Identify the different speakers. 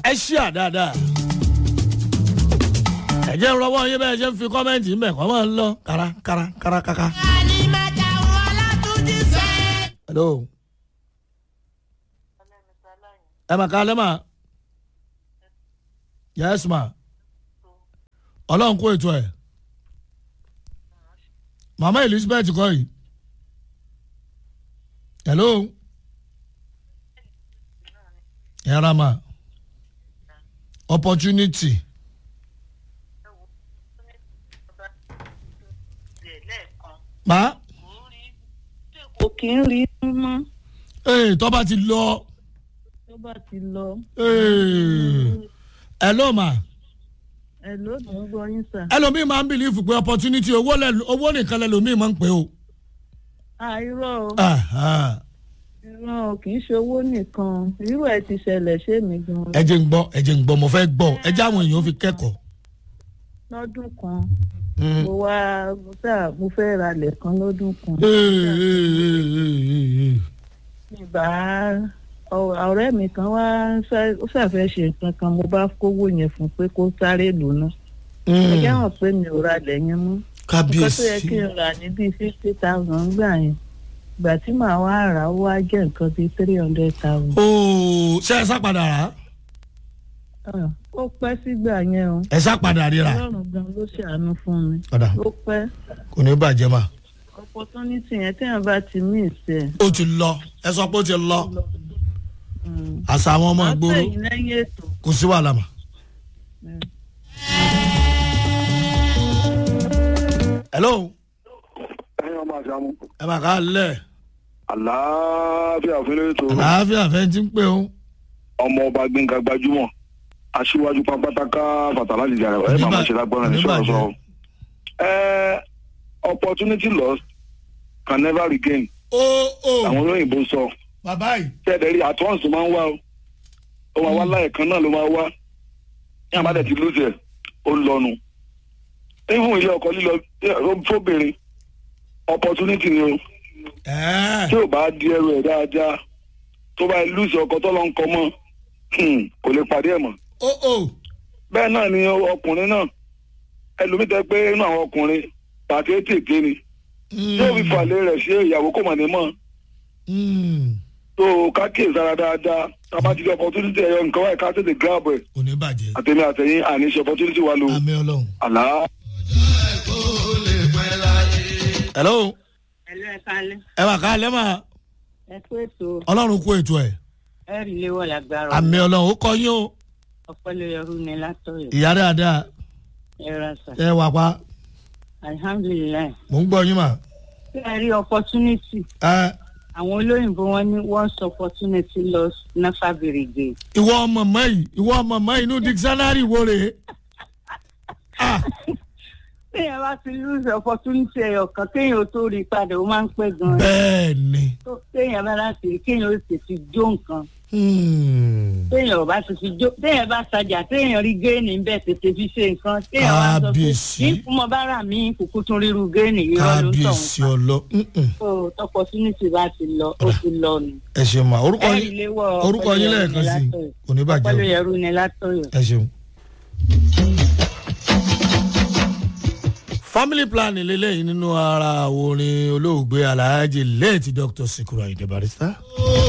Speaker 1: ẹ ṣí à dáadáa ẹ jẹ́ ń rọwọ́ yín bẹ́ẹ̀ ṣe ń fi kọ́mẹ́ǹtì ń bẹ̀ kọ́ máa ń lọ kára kára kára káká. hello ẹ mà ká lẹ́mà yes ma ọlọ́run kó ètò ẹ̀ mama elizabeth kọ́ yìí hello yàrá ma opportunity ma
Speaker 2: kò kí ń rí mọ́
Speaker 1: ee tó bá ti lọ
Speaker 2: tó bá ti lọ.
Speaker 1: ee hello ma
Speaker 2: ẹ ló mọ̀ ń gbọ́ yín sà.
Speaker 1: ẹlòmíì máa ń bìlífù pé opportunity owó lẹ- owó nìkan lẹlòmíì máa ń pè o.
Speaker 2: àìrọ̀ o
Speaker 1: Aha.
Speaker 2: irọ́ o kì í ṣe owó nìkan irú ẹ̀ ti ṣẹlẹ̀ ṣé mi gan
Speaker 1: ẹ jẹ́ ń gbọ́ ẹ jẹ́ ń gbọ́ mo fẹ́ gbọ́ ẹ jẹ́ àwọn èèyàn fi kẹ́kọ̀ọ́.
Speaker 2: lọ́dún kan
Speaker 1: Mm.
Speaker 2: mo wá mo sà mo fẹ́ ra ilẹ̀ kan lọ́dún kan
Speaker 1: Ee, ee, ee, ee, ee.
Speaker 2: ìbá ọ̀rẹ́ mi kan wá sá- ó ṣàfẹ́ ṣe nǹkan kan mo bá kówó yẹn fún pé kó sáré lò ná ẹ jẹ́
Speaker 1: Mm.
Speaker 2: hàn pé mi ò ra ilẹ̀ yẹn mọ́ nǹkan tó yẹ
Speaker 1: kábíyèsí
Speaker 2: kí n rà ní bíi fifty thousand gbà yẹn ìgbà tí màá wá rà ó wá jẹ́ nǹkan bíi three hundred thousand.
Speaker 1: ooo ṣe ẹ sápadà rà á?
Speaker 2: Ah, ó pẹ́ sígbà yẹn o
Speaker 1: ẹ sápadà ríra.
Speaker 2: ọlọ́run gan ló ṣàánú fún mi
Speaker 1: padà
Speaker 2: ó pẹ́
Speaker 1: kò ní bàjẹ́ mà.
Speaker 2: opportunity yẹn téèyàn bá ti mí ìsẹ̀
Speaker 1: ó ti lọ ẹ sọ pé ó ti lọ àṣà àwọn ọmọ ìgboro
Speaker 2: àtẹ̀yìn lẹ́yìn ètò
Speaker 1: kò sí wàhálà mà.
Speaker 2: Mm.
Speaker 1: hello
Speaker 3: ẹyin ọmọ àṣàmú
Speaker 1: ẹ máa ká lẹ̀
Speaker 3: àlàáfíà fún ètò
Speaker 1: àlàáfíà fẹ́ ti ń pè ó.
Speaker 3: ọmọ ọba gbẹngà gbajúmọ̀ aṣíwájú pápátáká fàtàlá jìjà rẹ ẹ máa ma ṣe lágbára ní sọ̀rọ̀ sọ. ẹ opportunity lost can never regain
Speaker 1: ó ó
Speaker 3: àwọn olóyìnbó sọ
Speaker 1: bàbá yìí.
Speaker 3: tẹ́ẹ̀dẹ̀ rí at once máa ń wá o ó máa wá láìkan náà ló máa wá ní àbádẹ́ ti lóṣù ẹ̀ ó lọ́nu even ilé ọkọ̀ lílọ fóbìnrin opportunity ni o
Speaker 1: ẹ̀ẹ́
Speaker 3: tí ò bá di ẹrù ẹ̀ dáadáa tó bá lùsì ọkọ̀ tó lọ ń kọ mọ́ hmm, kò lè pàdé ẹ̀ mọ́
Speaker 1: ó ó
Speaker 3: bẹ́ẹ̀ náà ni ọkùnrin náà ẹlòmíì tẹ́ pé inú àwọn ọkùnrin pàtó tètè ni yóò fi fàlẹ́ rẹ̀ sí ìyàwó kò mà ní mọ́ tó kákìí sára dáadáa tábà ti di opportunity ẹ̀yọ nǹkan wáyé ká tètè grab ẹ̀
Speaker 1: kò ní bàjẹ́
Speaker 3: àtẹ̀mí àtẹ̀yìn àníṣe opportunity wa lo
Speaker 1: àmì ọlọ́run.
Speaker 3: àlá.
Speaker 1: hello
Speaker 2: ẹ̀lú ẹ̀ka alẹ́
Speaker 1: ẹ máa ká lẹ́ máa
Speaker 2: ẹ kú ètò
Speaker 1: ọlọ́run kó ètò ẹ̀
Speaker 2: ẹ rí léwọ̀ lágbára
Speaker 1: àmì ọlọ́run ó kọ yín o
Speaker 2: ọ̀pẹ́lẹ́yẹrú ni látọ̀yọ̀
Speaker 1: ìyá dáadáa
Speaker 2: ẹ ra sà
Speaker 1: ẹ wà pa
Speaker 2: alihamdulilayi
Speaker 1: mò ń gbọ́ yín mà.
Speaker 2: ṣé ẹ rí opportunity
Speaker 1: ẹ
Speaker 2: àwọn olóyìnbó wọn ní once opportunity lost never be regained.
Speaker 1: ìwọ ọmọ mọ́ yìí ìwọ ọmọ mọ́ yìí inú dictionary wo rèé. Ah,
Speaker 2: téèyàn bá ti lose opportunity ẹyọ kan kéèyàn ó tó rí i padà ó máa ń pẹ́ gan-an
Speaker 1: bẹ́ẹ̀ ni
Speaker 2: tó téèyàn bá láti rí kéèyàn ó sì fi jó nǹkan
Speaker 1: Hmm.
Speaker 2: téèyàn ò bá ti fi jó téèyàn bá tajà téèyàn rí géènì ń bẹ̀ tètè fi ṣe nǹkan téèyàn wá sọ pé
Speaker 1: Kábíyèsí.
Speaker 2: ní fún mọ bára mi kúkú tún ríru géènì irọ́ ló ń tọ̀
Speaker 1: kábíyèsí ọlọ Mm-mm.
Speaker 2: so opportunity bá ti lọ ó ti lọ nù.
Speaker 1: ẹ ṣeun ma orúkọ
Speaker 2: ẹ̀rí
Speaker 1: yín
Speaker 2: léwọ́
Speaker 1: orúkọ yín lẹ́ẹ̀kan sí i kò ní bàjẹ́ o
Speaker 2: ọpẹ́lẹ́yẹrú ni látọ̀yọ̀.
Speaker 1: ẹ ṣeun. family planning lélẹ́yìn nínú ara orin olóògbé alhaji late dr sikura ayinde barista.